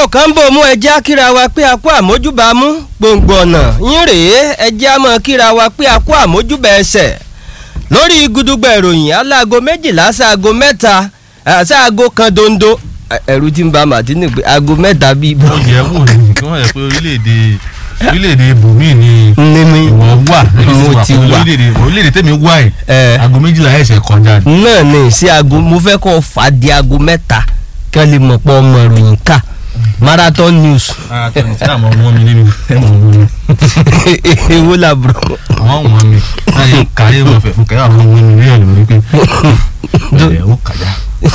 kan bò mú ẹjẹ́ á kíra wa pé a kó àmójúbà mú gbòǹgbò ọ̀nà yín rèé ẹjẹ́ á mọ̀ kíra wa pé a kó àmójúbà ẹsẹ̀ lórí gudugbà ìròyìn aláago méjìlá sáago mẹ́ta sáago kan dondo ẹ̀rù tí ń ba màtínì pé aago mẹ́ta bíi bọ́. wọ́n yẹ wò ní kí wọ́n yẹ pé orílẹ̀-èdè orílẹ̀-èdè bùnmí ni Níní ìwọ wà mo ti wà. orílẹ̀-èdè orílẹ̀-èdè tẹ̀mí wà ẹ̀ ẹ̀ aago méjìlá ẹ̀ṣẹ̀ kọjá ni. náà ní sí aago mo fẹ́ kọ́ fà á di aago mẹ́ta kí wọ́n lè mọ̀ pé ọmọ ìròyìn ká marathon news ara tó ní tí àwọn ọmọ mi nínú ẹ̀mọ̀ wọn mi èwo làbúrò. àwọn ọmọ mi láyé káyé wọn fẹ̀ fún káyé àwọn ọmọ mi rí ẹ̀ lórí pé ẹ̀ ó kàjá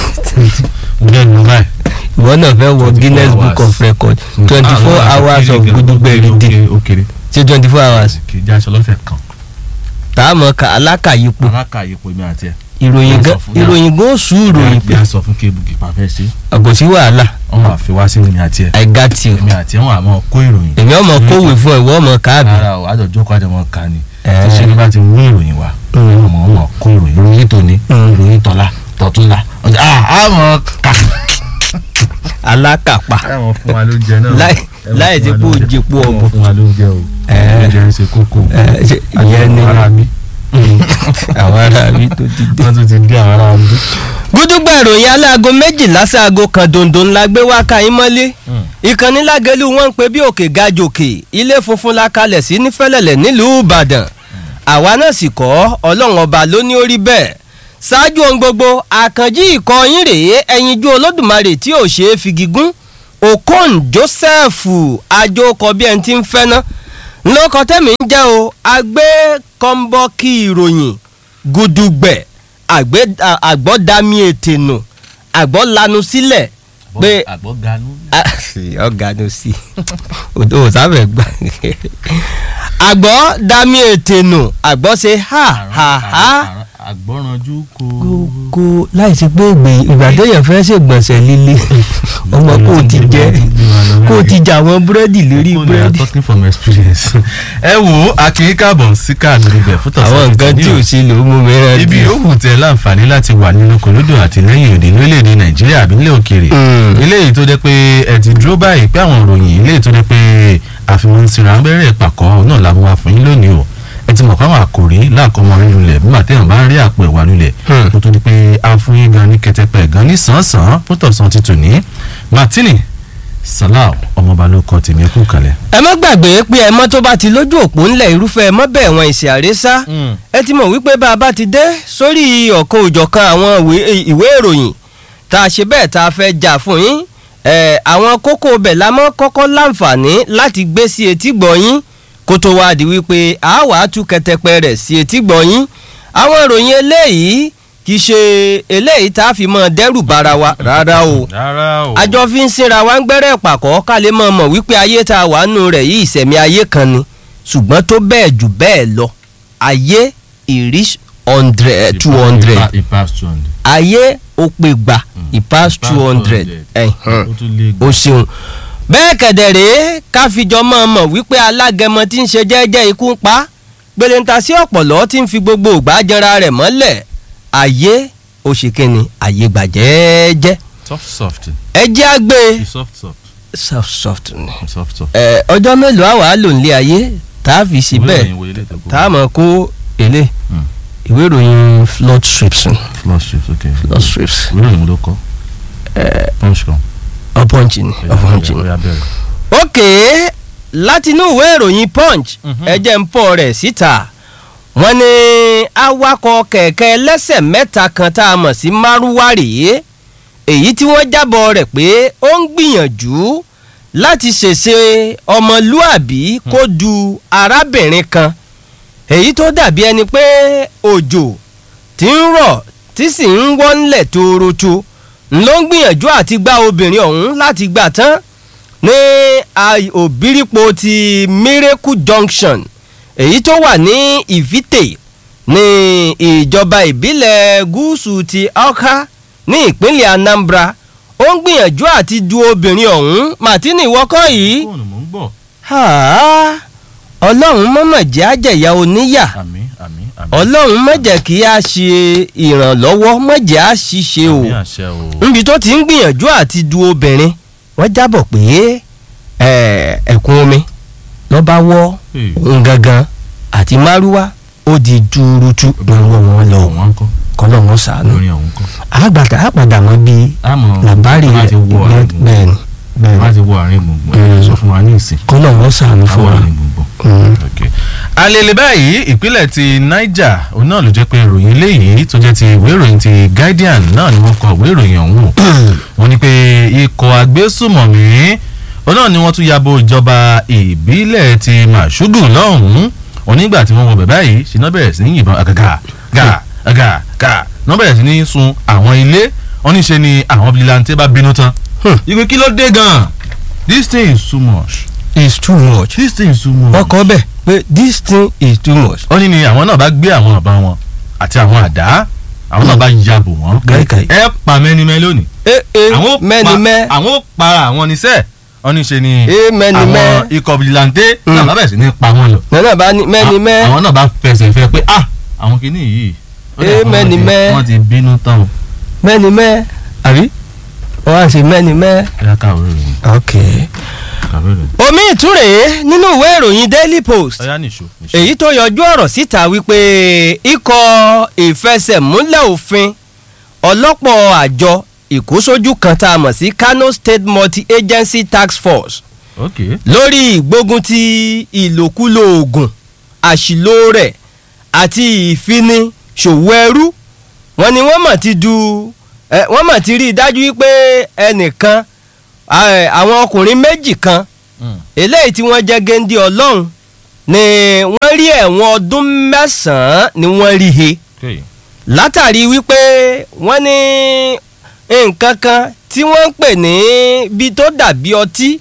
ǹjẹ́ ìlú báyìí. ìwọ náà fẹ́ wọ 24 guinness book hours. of record twenty four hours of gudugbẹ rìndé òkèrè ṣe twenty four hours kì í jáṣọ lọ́sẹ̀ kan tá a mọ̀ ká alákàyípo alákàyè pò mí àti ẹ̀ ìròyìn gan sọ fún yà. ìròyìn gan oṣù ìròyìn bí a sọ fún kébù kí pàfẹ́ ṣe kò sí wàhálà wọ́n máa fi wá sí èmi àti ẹ̀ i got you èmi àti ẹ̀ wọ́n àmọ́ kó ìròyìn èmi ọmọ kówè fún ẹ ìwọ ọmọ káàbì rárá o àjọjọ́ kọ́ àjọmọ́ ká ni Ẹ̀. tí ṣe ní bá ti mú ìròyìn wá Mm. ọmọ ọmọ kó ìròyìn ìròyìn tòní Mm. ìròyìn tọ́lá tọ̀túnla ọjà àmọ́ ká alákàpà ẹ̀wọ̀n fún wa lóúnjẹ náà Láì- láì ṣe pé ó jẹpo ọ̀bọ. ẹ̀wọ̀n fún wa lóúnjẹ o Ẹ̀. oúnjẹ ń ṣe kókó Ẹ̀, ṣe- ìyẹn ni ara mi àwọn ará mi tó ti dé. wọ́n tún ti dé àwọn ará mi. gúdúgbà ìròyìn aláago méjìlá sáago kan dòndò ńlá gbé wá ká yín mọ́lé ìkànnì lágẹ̀lú wọn ń pe bí òkè ga jòkè ilé funfun la kalẹ̀ sí nífẹ̀lẹ̀lẹ̀ nílùú ìbàdàn àwa náà sì kọ́ ọlọ́run ọba ló ní orí bẹ́ẹ̀ ṣáájú ohun gbogbo àkànjí ikọ̀ yín rèé ẹyinjú olódùmarè tí ò ṣeé fi gígùn okon joseph àjòkọ bí ẹni tí ń fẹ́ ná lóko tẹ́mi ń jẹ́ o agbé kọ́ńbọ́ọ̀kì ìròyìn gudugbẹ̀ àgbẹ̀- à- àgbọ̀dami ètè nù àgbọ̀ lanu sílẹ̀ pé àgbọ̀ ganú. ọ̀gá ló sí odò òsáfẹ́ gbà àgbọ̀ dami ètè nù àgbọ̀ ṣe ha ha ha àgbọ̀rànjú kò. kó láì sí pé ìgbà téèyàn fẹ́ ṣègbọ̀nsẹ̀ líle ọmọ kó o ti jẹ kó o ti jà àwọn búrẹ́dì lórí People are búrẹ́dì. talking from experience. ẹ wo akin káàbọ̀ sí káàdì ibẹ̀ fún tọ̀sán àwọn nǹkan tí ò tòní o. sí ló mú mi rántí. ibi yòówù tẹ láǹfààní láti wà nínú kòlódò àtìlẹ́yìn òde lórílẹ̀‐èdè nàìjíríà àbí nílẹ̀ òkèèrè Mm. eléyìí tó jẹ́ pé ẹ ti dúró báyìí pé àwọn ìròyìn eléyìí tó jẹ́ pé àfihàn sinra abẹ́rẹ́ ìpàkọ́ náà la mú wa fún yín lónìí o ẹ ti mọ̀ pé àwọn àkòrí láàkọ́mọ rí lulẹ̀ bí màtẹ́yàn bá ń rí àpò ẹ̀wà lulẹ̀ Hmm. kó tó di pé a fún yín gan ní kẹtẹpẹ gan ní sàn-án fún tọ̀sán ti tò ní martini salau ọmọọba ló kọ tèmi kú kalẹ̀. ẹ má gbàgbé pé ẹmọ tó bá ti lójú òpó ńlẹ̀ irúfẹ́ ẹmọ bẹ́ẹ̀ wọn ìṣe àrésá ẹ ti mọ̀ wípé bá a bá ti dé sórí ọ̀kan òjọ̀kan àwọn ìwé- ìwé ìròyìn tá a ṣe bẹ́ẹ̀ tá a fẹ́ jà fún yín ẹ̀ àwọn kókó bẹ̀ la mọ́ kọ́kọ́ láǹfààní láti gbé sí etí gbọ̀nyín kó tó wá di wípé a wà á tú kẹtẹpẹ rẹ̀ sí etí gbọ̀nyín àwọn ìròyìn eléyìí kì í ṣe eléyìí tá a fi mọ́ dẹ́rù bara wa rárá o rárá o. àjọ fi ń sinra wa ń gbẹ́rẹ́ pàkọ́ ká lè mọ̀ mọ̀ wípé ayé tá a wà nù rẹ̀ yìí ìsẹ̀mí ayé kan ni ṣùgbọ́n tó bẹ́ẹ̀ jù bẹ́ẹ̀ lọ ayé ìrís hundred two hundred ipa two hundred. ayé ó pè gbà ìpass two hundred ó tún lé o ṣeun bẹ́ẹ̀ kẹ̀dẹ̀ rèé ká fìjọ mọ̀ mọ̀ wípé alágẹmọ tí ń ṣe jẹ́jẹ́ ikú ń pa gbẹlẹ́ntà sí ọ̀pọ̀lọ́ tí ń fi gbogbo ògbà jẹra rẹ̀ mọ́lẹ̀ ayé òṣèkìnì ayé gbàjẹ́jẹ́ soft soft ẹ jẹ́ àgbẹ̀ soft soft soft soft ni. soft soft. ẹ ọjọ́ mélòó àwa á lò nílé ayé tá a fi sí bẹ́ẹ̀ tá a mọ̀ kó èlé Hmm. ìwé ìròyìn flood strips ni. flood strips ok. flood strips ìwé ìròyìn ló kọ́. punch kan. ọ̀pọ̀nchì ni ọ̀pọ̀nchì ni. Ó yá bẹ̀rẹ̀. ok látinú ìwé ìròyìn punch Mhm. ẹjẹ ń pọ̀ rẹ̀ síta wọ́n ní awakọ̀ kẹ̀kẹ́ ẹlẹ́sẹ̀ mẹ́ta kan tá a mọ̀ sí márúwá rèé èyí tí wọ́n jábọ̀ rẹ̀ pé ó ń gbìyànjú láti ṣèṣe ọmọlúàbí kó du arábìnrin kan èyí tó dàbí ẹni pé òjò tí ń rọ̀ tí sì ń wọ́nlẹ̀ tóoroto ló ń gbìyànjú àti gba obìnrin ọ̀hún láti gbà tán ní ai- òbírípo ti miracle junction èyí tó wà ní ìfìtè ní ìjọba ìbílẹ̀ gúúsù ti ọ̀ká ní ìpínlẹ̀ anambra ó ń gbìyànjú àti du obìnrin ọ̀hún martini wọ́kọ́ yìí fóònù mò ń gbọ́. Ha! ọlọ́run mọ̀mọ̀ jẹ́ àjẹyà oníyà àmín àmín àmín. ọlọ́run má jẹ́ kí a ṣe ìrànlọ́wọ́ má jẹ́ a ṣiṣẹ́ o àmín àṣẹ o. níbi tó ti ń gbìyànjú àti du obìnrin wọ́n jábọ̀ pé ẹ̀, ẹ̀kún omi ló bá wọ́ Hey. òun gangan àti márúwá ó di túrútú lọ́wọ́ wọn lọ wọn ń kọ́ kọ́lọ́ wọn sànú lórí ọ̀hún kọ́. àgbàdà àpàdà wọn bíi àmọ́ làbárì wọ́n ti wọ àárín gbùngbùn bẹ́ẹ̀ ni bẹ́ẹ̀ wọ́n ni ti wọ àárín gbùngbùn ẹ̀ Mm. sọ fún wa ní ìsìn. kọ́lọ́ wọn sànú fún àwọn wa. àárín gbùngbùn. Mm. Okay. alele báyìí ìpínlẹ̀ ti niger òun náà ló jẹ́ pé ìròyìn eléyìí tó jẹ́ ti ìwé ìròyìn ti guardian náà ni wọ́n kọ ìwé ìròyìn ọ̀hún o. wọ́n ní pé ikọ̀ agbésùmọ̀mí òun náà ni wọ́n tún yabo ìjọba ìbílẹ̀ ti màṣúgù lọ́hùn-ún onígbà tí wọ́n wọ bẹ̀bẹ̀ yìí ṣe náà bẹ̀rẹ̀ sí ní yìnbọn àgàgà gà àgà gà náà bẹ̀rẹ̀ sí ní sun àwọn ilé wọ́n ní ṣe ni àwọn vigilante bá bínú tán. Hmm. ìgbé kí ló dé gan-an this thing is too much it's too much. this thing is too much wọ́n kọ́ bẹ́ẹ̀ pé this thing is too much. ó ní ni àwọn náà bá gbé àwọn ọ̀bá wọn àti àwọn àdá àwọn náà bá ya bò wọ́n Káìkáì. ẹ pa mẹ́nimẹ́ lónìí ẹ ẹ àwọn ó pa- mẹ́ni mẹ́ àwọn ó pa àwọn oníṣẹ́ wọ́n ní ṣe ni ẹ mẹ́ni àwọn mẹ́ ikọ̀ vigilante Mm. náà bá bẹ̀rẹ̀ sí ní pa wọ́n lọ nana bá ní mẹ́ni À- mẹ́ àwọn náà bá fẹsẹ̀ fẹ́ pé ah àwọn kìíní yìí ó dà Eh, pé wọ́n mẹ́ni ti- mẹ́. wọ́n ti bínú tán o mẹ́ni mẹ́ àbí wọ́n á ṣe mẹ́ni mẹ́. ẹ yá káwé ròyìn ok. káwé ròyìn omi ìtúrè nínú ìwé ìròyìn daily post ọyá nìṣó nìṣó. èyí tó yọjú ọ̀rọ̀ síta wípé ikọ̀ ìfẹsẹ̀múlẹ̀ òfin ọlọ́pọ̀ àjọ ìkósójú kan tá a mọ̀ sí Kano State Multi-Agency Task Force ok lórí ìgbógun ti ìlòkulò oògùn àṣìlò rẹ̀ àti ìfini ṣòwò ẹrú wọ́n ní wọ́n mọ̀ ti du ẹ, wọ́n mọ̀ ti rí i dájú wípé ẹnìkan ẹ, àwọn ọkùnrin méjì kan Mm. eléyìí tí wọ́n jẹ́ géńdé ọlọ́run ni wọ́n rí ẹ̀wọ̀n ọdún mẹ́sàn-án ni wọ́n rí he ok látàrí wípé wọ́n ní nǹkan kan tí wọ́n ń pè ní bí tó dàbí ọtí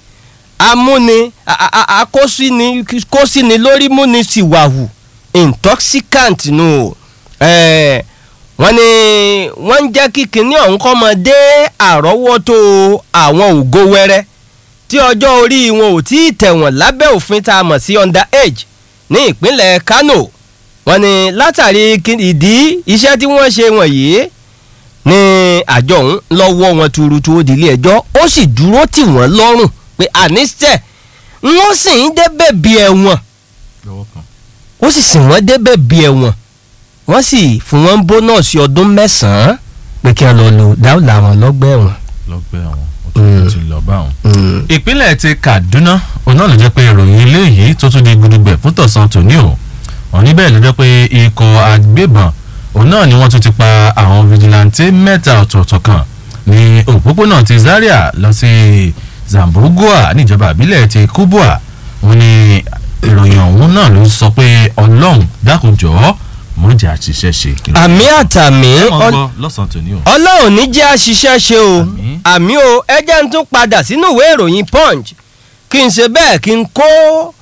amúni a- a- a- akósíni kósíni lórí múni síwáhù intoxicant nù o Eh, wọ́n ní wọ́n ń jẹ́ kí kinní ọ̀hún kọ́ mọ dé àrọ́wọ́tó àwọn ògo wẹ́rẹ́ tí ọjọ́ orí wọn ò tí ì tẹ̀wọ̀n lábẹ́ òfin tá a mọ̀ sí under age ní ìpínlẹ̀ Kano wọ́n ní látàrí kí- ìdí iṣẹ́ tí wọ́n ṣe wọ̀nyí ní àjọ ọ̀hún lọ́wọ́ wọn tuurutu ó di ilé ẹjọ́ ó sì dúró tì wọ́n lọ́rùn pé àníṣe wọ́n sì ń débẹ̀ bí ẹ̀wọ̀n lọ́wọ́ kan ó sì sìn wọ́n débẹ̀ bí ẹ̀wọ̀n wọ́n sì fún wọn bónọ́ọ̀sì ọdún mẹ́sàn-án pé kí wọ́n lọ lò dáwọ́lá wọn lọ́gbà ẹ̀wọ̀n. lọ́gbẹ́ àwọn ó Mm. ti lọ bá àwọn. ìpínlẹ̀ ti Kaduna òun náà ló jẹ́ pé ìròyìn eléyìí tó tún di gudugbẹ̀ fún tọ̀sán tòní o wọ́n níbẹ̀ ló jẹ́ pé ikọ̀ agbébọn òun náà ni wọ́n tún ti pa àwọn fìjìláńtì mẹ́ta ọ̀tọ̀ọ̀tọ̀ kan ní òpópónà ti Zaria lọ sí Zambogoa níjọba àbílẹ̀ ti Kubwa wọ́n ní ìròyìn ọ̀hún náà ló sọ pé Ọlọ́run dákunjọ́ mọ̀jà àṣìṣe ṣe. àmì àtàmì ẹ mọ̀ ọl- gbọ́ lọ́sàn-án tòní o. ọlọ́run ní jẹ́ àṣìṣe ṣe o Àmín. àmì o ẹ jẹ́ n tún padà sínú ìwé ìròyìn punch kí n ṣe bẹ́ẹ̀ kí n kó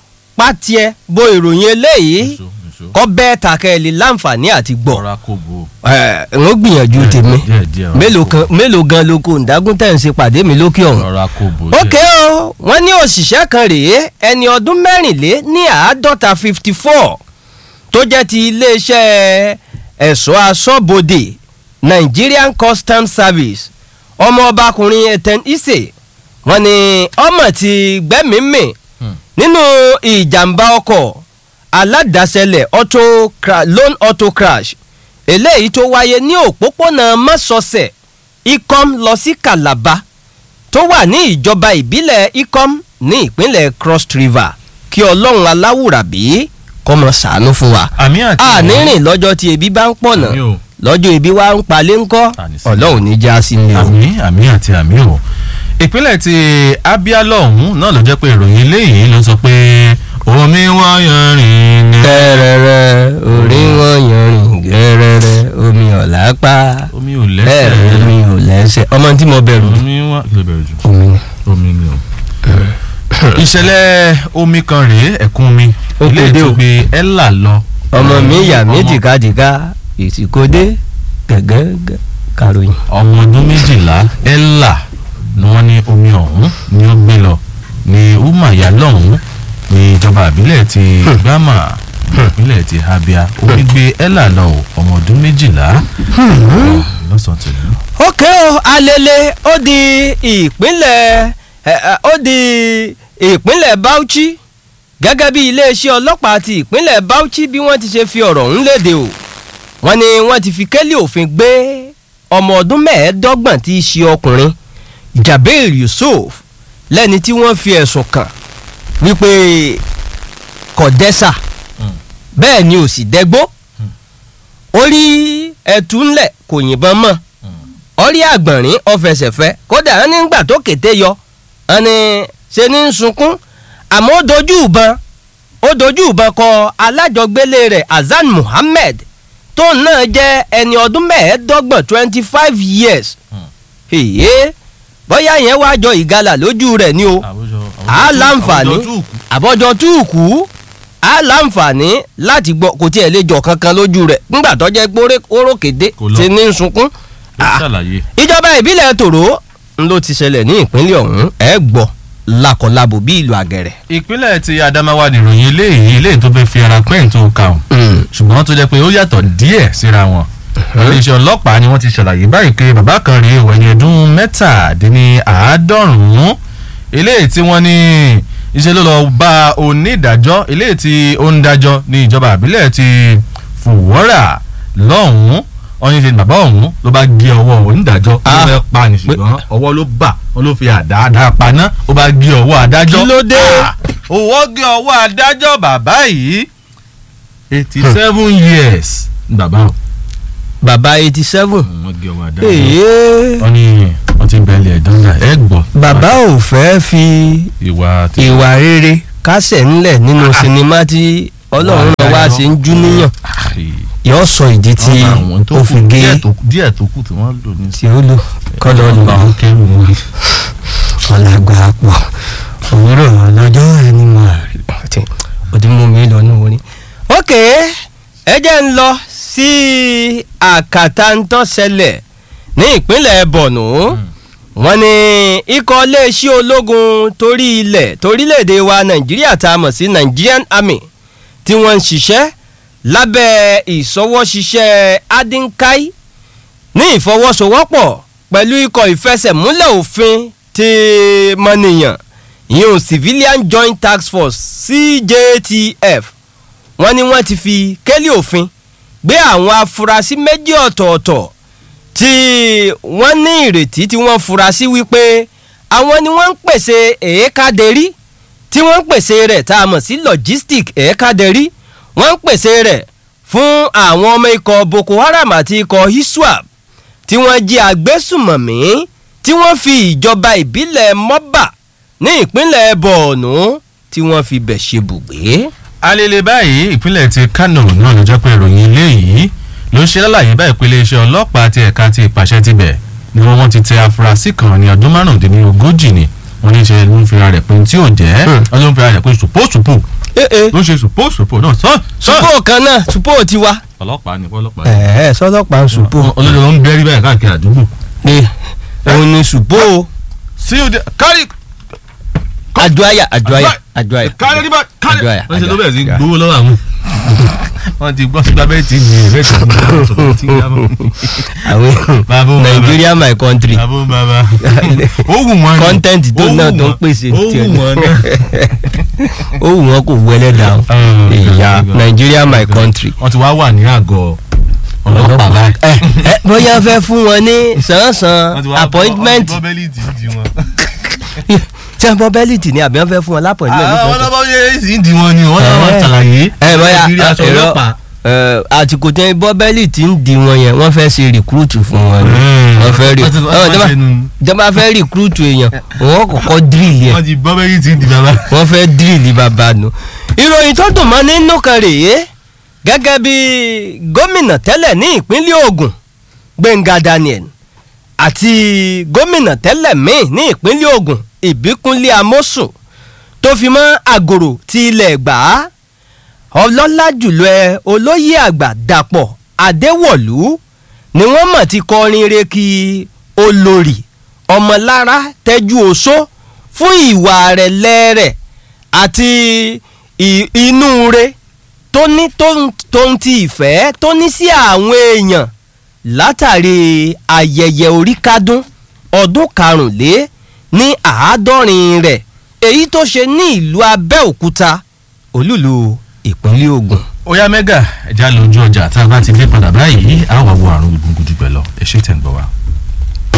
pátiẹ bo ìròyìn eléyìí Nìṣó, nìṣó. kọ́ bẹ́ẹ̀ tàkẹ́lì láǹfààní àti gbọ́ ọ̀rá kò bò ó. ẹ̀ ń ó gbìyànjú tèmi díẹ̀ díẹ̀ ọ̀rá mélòó kò bò ó. kan mélòó gan lóko ǹdágún tẹ̀ ń ṣe pàdé mi lókè ọ̀hún. rọra kò bò ókè o wọ́n ní òṣìṣẹ́ kan rèé ẹni ọdún mẹ́rìnlé ní àádọ́ta fifty four tó jẹ́ ti iléeṣẹ́ ẹ̀ṣọ́ aṣọ́bodè Nigerian Customs Service ọmọ ọbakùnrin Eten Ise wọ́n ní ọmọ ti gbẹ́mìímì Hmm. nínú ìjàmbá ọkọ̀ aládàáṣẹlẹ̀ auto cra- lone auto crash eléyìí tó wáyé ní òpópónà mọ́sọ̀ọ̀sẹ̀ Ikom lọ sí Calabar tó wà ní ìjọba ìbílẹ̀ Ikom ní ìpínlẹ̀ Cross River kí ọlọ́run aláwùrábí kó máa ṣàánú fún wa. àmì àti àní rìn lọ́jọ́ tí ebi bá ń pọ̀nà Àmì o. lọ́jọ́ ebi wa ń palẹ̀ ńkọ́ Àní sí. ọlọ́run ní já sí mi o. àmì àmì àti àmì o ìpínlẹ̀ ti Abia lọ́hùn náà ló jẹ́ pé ìròyìn eléyìí ló sọ pé omi wá yanrìn ní. gẹ́rẹ́rẹ́ orí wọn yanrìn gẹ́rẹ́rẹ́ omi ọ̀lápá omi ò bẹ́ẹ̀ lẹ́sẹ̀ omi ò lẹ́sẹ̀ ọmọ tí mo bẹ̀rù omi wá kí ló bẹ̀rù jù omi ni. omi ni o. ìṣẹ̀lẹ̀ omi kan rèé ẹ̀kún omi Ó ilé kéde o. tó gbé ẹ́là lọ. ọmọ mi yà mí Ọmọ- jìkadìka ìsìkòdé gẹ́gẹ́ kàròyìn. ọmọ ọdún méjìlá ẹ́là ni wọ́n ní omi ọ̀hún ni ó gbé lọ ní umaya lọ́hún ní ìjọba àbílẹ̀ ti gbámà ní ìpínlẹ̀ ti Abia omi gbé ẹ́là lọ o, ọmọ ọdún méjìlá lọ́sàn-án tòní. ókè o alele ó di ìpínlẹ̀ ẹ, ẹ, ó di ìpínlẹ̀ Bauchi gẹ́gẹ́ bí iléeṣẹ́ ọlọ́pàá ti ìpínlẹ̀ Bauchi bí wọ́n ti ṣe fi ọ̀rọ̀ ọ̀hún léde o wọ́n ní wọ́n ti fi kélé òfin gbé ọmọ ọdún mẹ́ẹ̀ẹ́dọ́gbọ̀n tí í ṣe ọkùnrin Jabir Yusuf lẹ́ni tí wọ́n fi ẹ̀sùn kàn wípé kò dẹ́sà bẹ́ẹ̀ ni ò sì dẹ́gbó ó rí ẹ̀tú ńlẹ̀ kò yìnbọn mọ́ ọrí àgbọ̀nrín ọ̀fẹsẹ̀fẹ́ kódà wọn nígbà tó kété yọ wọn ni ṣe ní ń sunkún àmọ́ ó dojú ìbọn ó dojú ìbọn kọ alájọgbélé rẹ̀ Hasan Muhammed tóun náà jẹ́ ẹni ọdún mẹ́ẹ̀ẹ́dọ́gbọ̀n twenty five years èyí bóyá yẹn wá jọ ìgalà lójú rẹ̀ ni o á láǹfààní àbọ̀jọ túùkù á láǹfààní láti gbọ́ kò tiẹ̀ lè jọ kankan lójú rẹ̀ nígbà tó jẹ́ pé orókèdè Kò lọ. ti ní ń sunkún Ah. ṣàlàyé. ìjọba ìbílẹ̀ tòró ń ló ti ṣẹlẹ̀ ní ìpínlẹ̀ ọ̀hún ẹ̀ gbọ́ lakọ̀labo bí ìlú àgẹ̀rẹ̀. ìpínlẹ̀ ti Adamawa nìròyìn eléyìí eléyìí tó fẹ́ fi ara pẹ́ẹ́n tó kà ọ́ ṣùgbọ́n tó jẹ́ pé ó yàtọ̀ díẹ̀ síra wọn. iléeṣẹ́ ọlọ́pàá ni wọ́n ti ṣàlàyé báyìí pé bàbá kan rèé ìwẹ̀ ní ọdún mẹ́tàdínláàádọ́rùn-ún eléyìí tí wọ́n ní iṣẹ́ ló lọ bá onídàájọ́ eléyìí tí ó ń dájọ́ ní ìjọba àbílẹ̀ ti Fùwọ́rà lọ́hùn-ún ọyìn ṣe bàbá ọ̀hún ló bá gé ọwọ́ onídàájọ́ ó Ah. fẹ́ pa ní ṣùgbọ́n ọwọ́ ló bà wọ́n ló fi àdá dá paná ó bá gé ọwọ́ adájọ́ Kí ló dé? Ah, òwò gé ọwọ́ adájọ́ bàbá yìí eighty seven years ni bàbá o bàbá eighty seven. wọ́n gé ọwọ́ adájọ́ èyí wọ́n ní wọ́n ti ń bẹ̀lẹ̀ ẹ̀dánlá ẹ̀ gbọ́ bàbá ò fẹ́ fi ìwà tí ìwà rere kásẹ̀ ńlẹ̀ nínú Ah. sinimá tí ọlọ́run náà wá ṣe ń jú níyàn Ai, yóò sọ ìdí tí wọ́n bá àwọn tó ó kù, fi gé díẹ̀ tó kù- díẹ̀ tó kù tí wọ́n lò ní tí ó lò kọ́lọ́ lò bá wọn kẹ́rù wọn. ọ̀làgbà pọ̀ òwúrọ̀ lọ́jọ́ ẹni mọ̀ àti òdì mú mi lọ ní orin. ok ẹ jẹ́ ń lọ sí àkàtà ń tó ṣẹlẹ̀ ní ìpínlẹ̀ Borno wọ́n ní ikọ̀ iléeṣẹ́ ológun torí ilẹ̀ torílẹ̀‐èdè wa Nàìjíríà tá a mọ̀ sí Nigerian Army tí wọ́n ń ṣiṣẹ́ lábẹ́ ìṣọwọ́ṣiṣẹ́ Adinkai ní ìfọwọ́sowọ́pọ̀ pẹ̀lú ikọ̀ ìfẹsẹ̀múlẹ̀ òfin ti mọ́nìyàn ìyẹn civilian joint task force CJTF wọ́n ní wọ́n ti fi kélé òfin gbé àwọn afurasí méjì ọ̀tọ̀ọ̀tọ̀ tí wọ́n ní ìrètí tí wọ́n fura sí wípé àwọn ni wọ́n ń pèsè èékádẹ́rí tí wọ́n ń pèsè rẹ̀ tá a mọ̀ sí logistic èékádẹ́rí wọ́n ń pèsè rẹ̀ fún àwọn ọmọ ikọ̀ Boko Haram àti ikọ̀ ISWAP tí wọ́n jí agbésùmọ̀mí tí wọ́n fi ìjọba ìbílẹ̀ mọ́bà ní ìpínlẹ̀ Borno tí wọ́n fi bẹ̀ ṣe bùgbé. alele báyìí ìpínlẹ̀ ti Kano náà ló jẹ́ pé ìròyìn ilé yìí ló ń ṣe lálàyé báyìí pé iléeṣẹ́ ọlọ́pàá ti ẹ̀ka ti ìpàṣẹ ti bẹ̀ ni wọ́n wọ́n ti tẹ afurasí kan ní ọdún márùndínlógójì ni wọ́n ní í ṣe ló ń fira rẹ̀ pé tí ò jẹ́ Hmm. wọ́n ló ń fira rẹ̀ pé sùpòsùpò ee ló ń ṣe sùpòsùpò náà sọ sọ supo kan náà supo ti wa. ọlọ́pàá ni ọlọ́pàá ni ẹ̀ẹ́ sọlọ́pàá ń supo. olóòjọ ló ń bẹ́rí báyìí káàkiri àdúgbò ee òun ni supo sí òde kárí àjọyà àjọyà àjọyà. kárí níbà kárí Àjọyà, wọ́n ṣe ló bẹ̀rẹ̀ sí àjọyà. gbowó lọ́wọ́ àwọn wọ́n ti gbọ́ sígbà bẹ́ẹ̀ tí ń yẹ bẹ́ẹ̀ tí ń yẹ sọ̀rọ̀ tí ń yá mọ́. àwọn Bàbá o, bàbá. Nigeria my country bàbá o, bàbá ó wù wọ́n ni content tó Ó náà wù tó ń wọ́n. pèsè ó tiẹ̀ wù wọ́n náà. ó wù wọ́n kò wọlé dáhùn Oh, ìyá God. Nigeria my country. wọ́n ti wá wà ní àgọ́ ọlọ́pàá báyìí. ẹ ẹ bóyá fẹ́ fún wọn ní Wọ́n ti sàn-án wá bọ́- appointment wọ́n ti bọ́ bẹ́líìtì di wọn. tí wọ́n bọ́ bẹ́líìtì ni àbí wọ́n fẹ́ fún wọn lápọ̀ìntmẹ́ǹt àwọn nífẹ̀ẹ́ ọlọ́pàá yẹ sí di wọn ni wọ́n náà wọ́n Eh. ṣàlàyé. ẹ bóyá Nàìjíríà aṣọ ẹ̀rọ ọlọ́pàá. ẹ, àtìkò tí wọ́n bọ́ bẹ́líìtì ń di wọn yẹn wọ́n fẹ́ ṣe rìkúrútù fún wọn ni wọ́n fẹ́ rí Wọ́n ti- wọ́n ọ, ti jọba- ṣe nu. jọba fẹ́ rìkúrútù èèyàn wọ́n kọ́kọ́ dírìlì ẹ̀ wọ́n ti bọ́ bẹ́líìtì di bàbá. wọ́n fẹ́ dírìlì bàbá nu. ìròyìn tó dùn mọ́ nínú kan rèé gẹ́gẹ́ bí gómìnà tẹ́lẹ̀ ní ìpínlẹ̀ Ògùn Gbẹ̀ngà Daniel àti gómìnà tẹ́lẹ̀ míì ní ìpínlẹ̀ Ògùn Ìbíkúnlé Amósùn tó fi mọ́ àgòrò ti ilẹ̀ gbà á ọlọ́lá jùlọ ẹ olóyè àgbà Dàpọ̀ Adéwọ̀lú ni wọ́n mọ̀ ti kọrin re kí olórí ọmọlára tẹ́jú oṣó fún ìwà rẹ̀ lẹ́rẹ̀ àti ì- inú re tó ní tó- tó ń ti ìfẹ́ tó ní sí àwọn èèyàn látàrí ayẹyẹ oríkádún ọdún karùnlé ní àádọ́rin rẹ̀ èyí tó ṣe ní ìlú abẹ́òkúta olúlu ìpínlẹ̀ Ògùn. Oya mẹ́gà ẹ̀já lójú ọjà tá a bá ti dé padà báyìí á wà wo àrùn gbùngbùn jù bẹ́ẹ̀ lọ ẹ ṣé tẹ̀ ń gbọ́ wa.